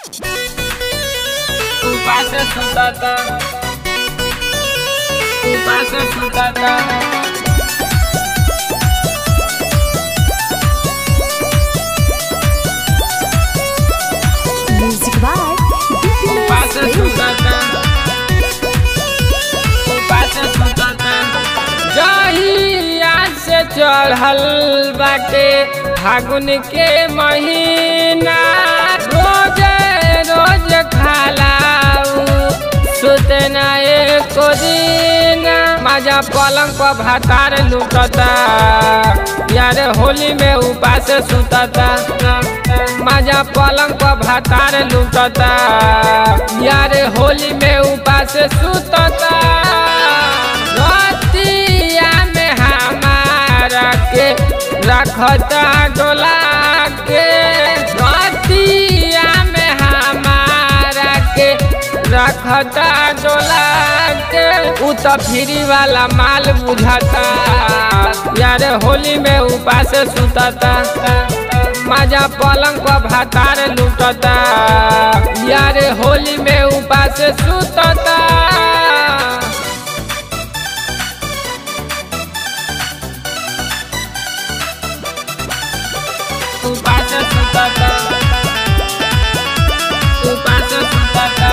उपास सुतता उपास सुतता Music by उपास सुतता उपास सुतता जहिया से चढ़ल बाटे फागुन के महीना रोज रोज खालाऊ सुतना एको दिन माजा पलंग पर भातार लुटता यार होली में उपास सुतता माजा पलंग पर भातार लुटता यार होली में उपास सुतता रतिया में हमारा के रखता डोला के रतिया में हमारा के रखता डोला के उ तो फ्री वाला माल बुझाता यार होली में उपास सुतता मजा पलंग पर भातार लुटता यार होली में उपास सुतता उपास सुतता उपास सुतता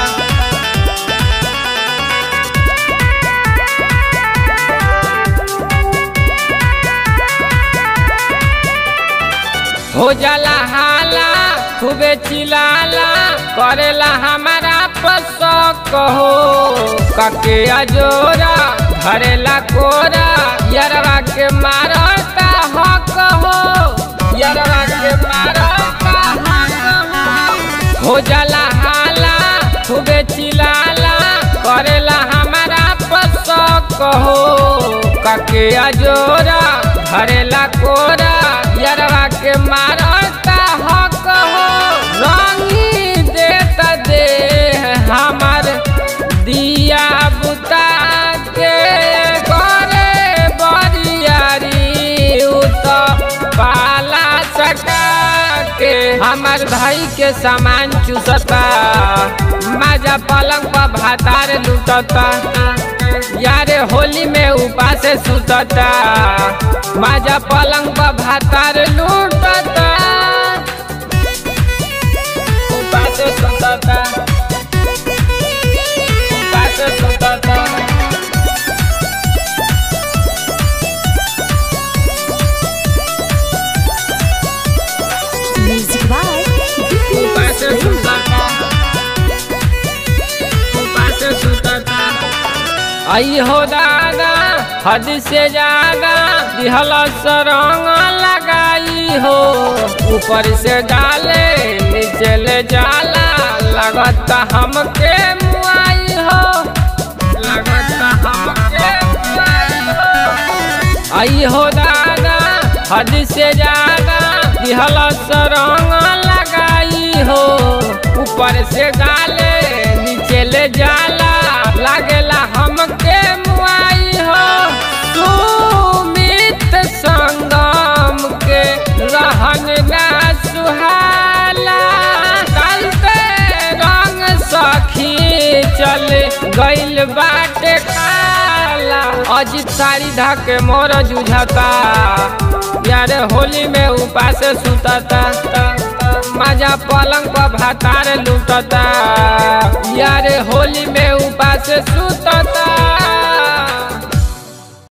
हो जाला हाला खूबे चिलाला करेला हमारा पसक हो कके अजोरा धरेला कोरा यरवा के मारता हक हो यरवा के मारता हक हो हो जाला हाला खूबे चिलाला करेला हमारा पसक हो कके अजोरा धरेला कोरा यरवा के मारता हक हो रंगी देता दे हमार दिया बुता के करे बरियारी उ तो पाला सका के हमार भाई के सामान चूसता माजा पलंग पर भातार लुटता यारे होली में उपास सुतता माजा पलंग पर भातार लूटता उपास सुतता उपास सुतता Music by उपास सुतता उपास सुतता आई हो दादा हद से ज्यादा दिहल सरंग लगाई हो ऊपर से डाले नीचे ले जाला लगता हमके मुआई हो लगता हमके मुआई हो आई हो दादा हद से ज्यादा दिहल सरंग लगाई हो ऊपर से डाले नीचे ले जाला लागेला हमके मुआई हो सुमित संगम के रहन ना सुहाला चलते रंग सखी चल गइल बाटे खाला अजित साड़ी धके मोर जुझता यार होली में उपास सुतता मजा पलंग पर भातार लुटता यार होली में उपास सुतता